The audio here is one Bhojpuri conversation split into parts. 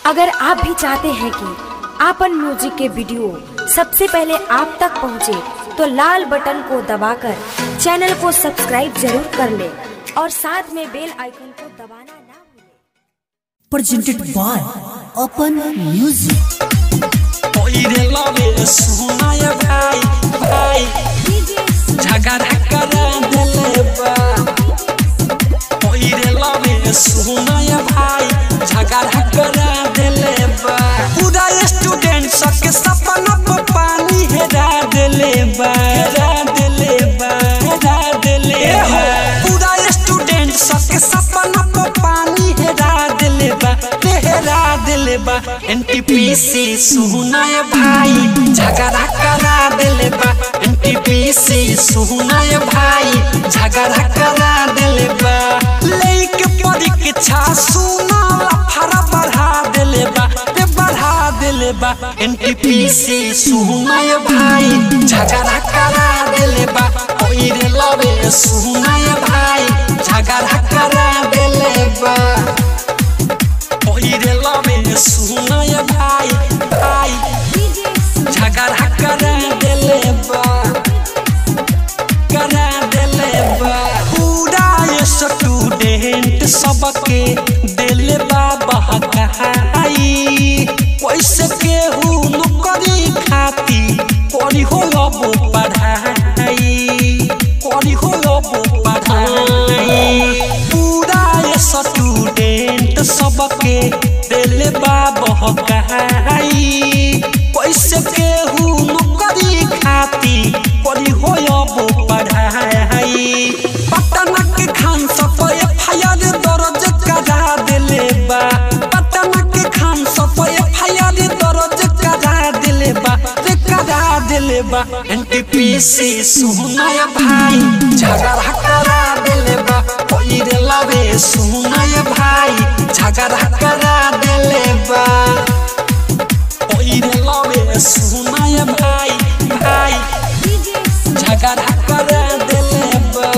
अगर आप भी चाहते हैं कि आपन म्यूजिक के वीडियो सबसे पहले आप तक पहुंचे, तो लाल बटन को दबाकर चैनल को सब्सक्राइब जरूर कर ले और साथ में बेल आइकन को दबाना ना भूलें। presented by Open Music. ओइरे लवे सुनाय भाई भाई झगड़ा करा देले बा ओइरे लवे सुनाय भाई झगड़ा करा देले बा पूरा स्टूडेंट सबके सपना पर पानी हेरा देले बा हेरा देले बा हेरा देले बा पूरा स्टूडेंट सबके सपना पर पानी हेरा देले बा हेरा देले बा एनटीपीसी सुनाय भाई झगड़ा करा देले बा एनटीपीसी सुनाय भाई झगड़ा करा देले बा लेके परीक्षा सुना फरा बढ़ा देले बा रे बढ़ा देले बा एनटीपीसी सुनाय भाई झगड़ा करा देले बा ओइरे लवे सुनाय भाई झगड़ा करा देले बा ओइरे लवे सुनाय भाई भाई झगड़ा करा देले बा करा देले बा पूरा ये स्टूडेंट सबके देले बा बहकाई पैसे केहू नौकरी खाती करी हो अब पढ़ाई करी हो अब पढ़ाई पूरा ये स्टूडेंट सबके देले बा बहकाई पैसे केहू नौकरी खाती करी हो अब पढ़ाई पटना के खान सब एफआईआर दर्ज करा देले बा पटना के खान सब एफआईआर दर्ज करा देले बा रे करा देले बा एनटीपीसी सुनाय भाई झगड़ा करा देले बा ओइरे लवे सुनाय भाई झगड़ा करा देले बा ओइरे लवे सुनाय भाई भाई झगड़ा करा देले बा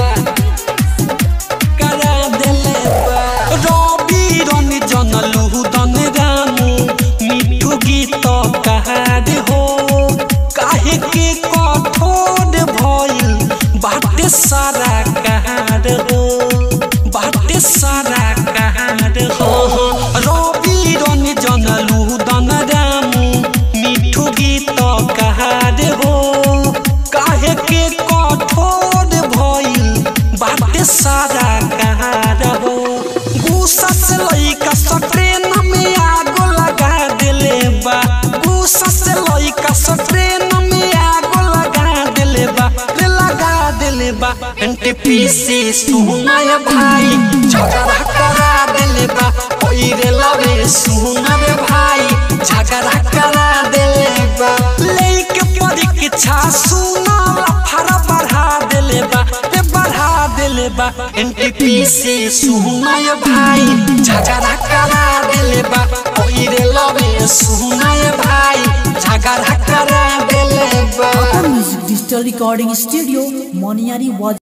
करा देले बा रवि रंजन लुदन रामू मिठू गीत कहार हो काहे के कठोर भइल बाटे सारा कहार हो बाटे सारा कहार हो रवि रंजन लुदन रामू मिठू गीत कहार हो काहे के कठोर भइल बाटे सारा कहार हो गुस्सा से लइका स ट्रेन में आगो लगा देले बा गुस्सा से लइका स ट्रेन में आगो लगा देले बा रे लगा देले बा एनटीपीसी सुनाय भाई झगड़ा करा देले बा ओइरे लवे सुनावे भाई झगड़ा करा देले बा लेके परीक्षा सुना फरा बढ़ा देले बा रे बढ़ा देले बा एनटीपीसी सुनाय भाई झगड़ा करा देले बा ओइरे लवे सुनाय भाई झगड़ा करा देले बा Open Music Digital Recording Studio, Moniari was